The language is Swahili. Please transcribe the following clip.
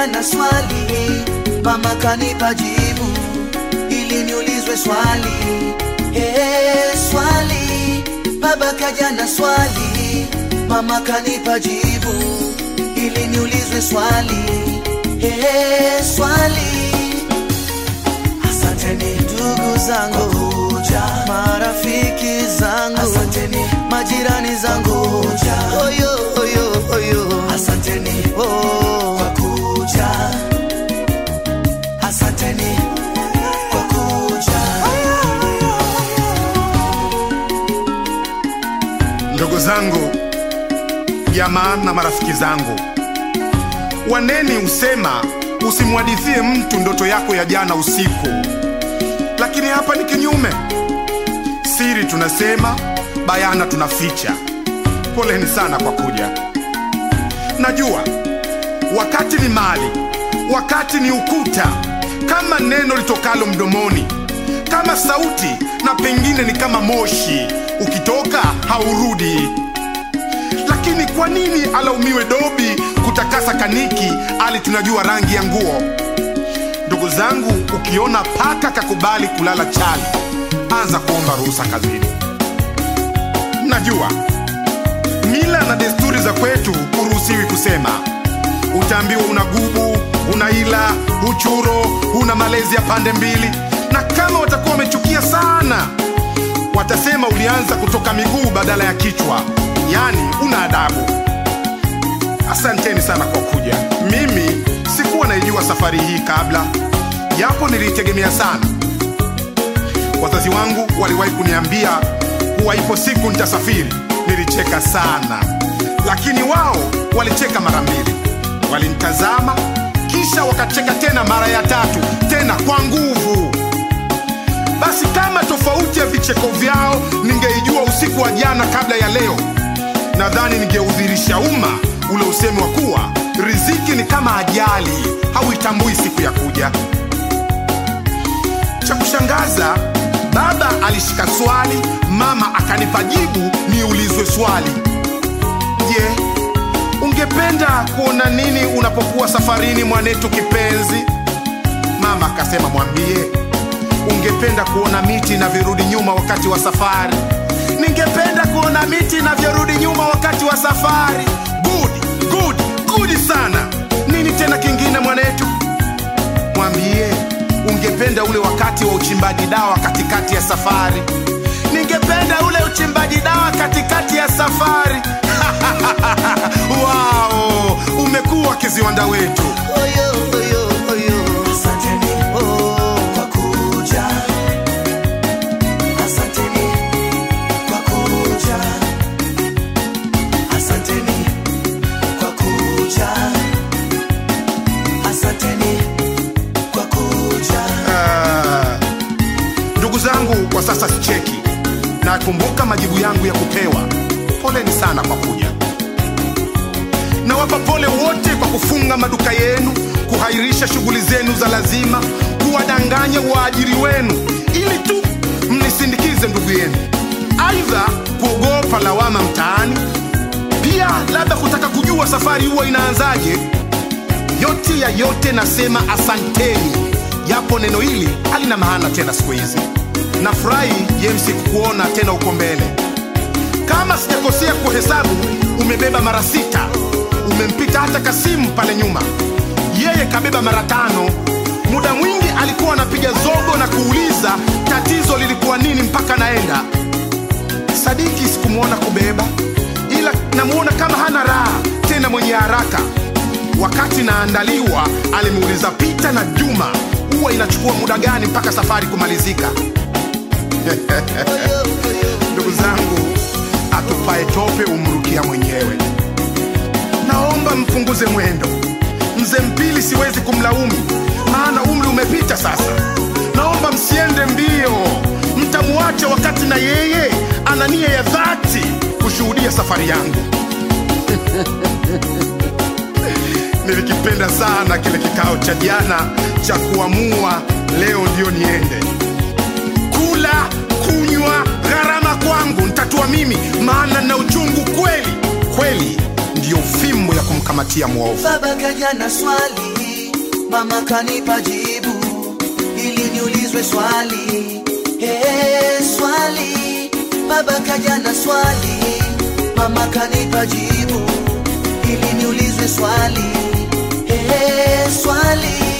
kaja na swali, mama kanipa jibu ili niulizwe swali. Hey, swali, baba kaja na swali, mama kanipa jibu ili niulizwe swali. Hey, swali. Asanteni ndugu zangu kuja, marafiki zangu, asanteni majirani zangu kuja, oyo oyo oyo, asanteni oh, kwa kuja, asanteni kwa kuja. Ndugu zangu, jamaa na marafiki zangu, waneni usema usimwadithie mtu ndoto yako ya jana usiku, lakini hapa ni kinyume. Siri tunasema, bayana tunaficha. Poleni sana kwa kuja. Najua wakati ni mali, wakati ni ukuta, kama neno litokalo mdomoni, kama sauti, na pengine ni kama moshi, ukitoka haurudi. Lakini kwa nini alaumiwe dobi kutakasa kaniki, ali tunajua rangi ya nguo? Ndugu zangu, ukiona paka kakubali kulala chali, anza kuomba ruhusa kazini. Najua mila na desturi za kwetu huruhusiwi kusema. Utaambiwa una gubu, una ila, uchuro, una malezi ya pande mbili, na kama watakuwa wamechukia sana, watasema ulianza kutoka miguu badala ya kichwa, yaani una adabu. Asanteni sana kwa kuja. Mimi sikuwa naijua safari hii kabla, japo niliitegemea sana. Wazazi wangu waliwahi kuniambia kuwa ipo siku nitasafiri. Nilicheka sana, lakini wao walicheka mara mbili. Walinitazama kisha wakacheka tena mara ya tatu, tena kwa nguvu. Basi kama tofauti ya vicheko vyao ningeijua usiku wa jana kabla ya leo, nadhani ningeudhirisha umma ule usemi wa kuwa riziki ni kama ajali, hauitambui siku ya kuja. Cha kushangaza, baba alishika swali, mama akanipa jibu niulizwe swali. Je, ungependa kuona nini unapokuwa safarini, mwanetu kipenzi? Mama akasema mwambie, ungependa kuona miti inavyorudi nyuma wakati wa safari. Ningependa kuona miti inavyorudi nyuma wakati wa safari. Good, good, good sana. Nini tena kingine mwanetu? Mwambie ungependa ule wakati wa uchimbaji dawa katikati ya safari. Ningependa ule uchimbaji dawa katikati ya safari. Wow, umekuwa kiziwanda wetu. Oyo, oyo, oyo. Asanteni oh, kwa kuja. Asanteni kwa kuja. Asanteni kwa kuja. Asanteni kwa kuja. Ah, ndugu zangu, kwa sasa sicheki, nakumbuka majibu yangu ya kupewa. Poleni sana kwa kuja. Nawapa pole wote kwa kufunga maduka yenu, kuhairisha shughuli zenu za lazima, kuwadanganya waajiri wenu ili tu mnisindikize ndugu yenu, aidha kuogopa lawama mtaani, pia labda kutaka kujua safari huwa inaanzaje. Yote ya yote nasema asanteni, japo neno hili halina maana tena siku hizi. Nafurahi James kukuona tena uko mbele. Kama sijakosea kuhesabu, umebeba mara sita, umempita hata Kasimu pale nyuma, yeye kabeba mara tano. Muda mwingi alikuwa anapiga zogo na kuuliza tatizo lilikuwa nini mpaka naenda. Sadiki sikumwona kubeba, ila namuona kama hana raha tena, mwenye haraka. Wakati naandaliwa, alimuuliza Pita na Juma, huwa inachukua muda gani mpaka safari kumalizika? Ndugu zangu, atupae tope umrukia mwenyewe. Naomba mpunguze mwendo. Mzee Mpili siwezi kumlaumu, maana umri umepita sasa. Naomba msiende mbio, mtamuacha wakati na yeye ana nia ya dhati kushuhudia safari yangu. Nilikipenda sana kile kikao cha jana cha kuamua leo ndio niende kula, kunywa, gharama kwangu ntatua mimi, maana na uchungu kweli kweli, ndiyo fimbo ya kumkamatia mwovu. Baba kaja na swali, mama kanipa jibu ili niulizwe swali hey, swali baba kaja na swali mama kanipa jibu ili niulizwe swali hey, swali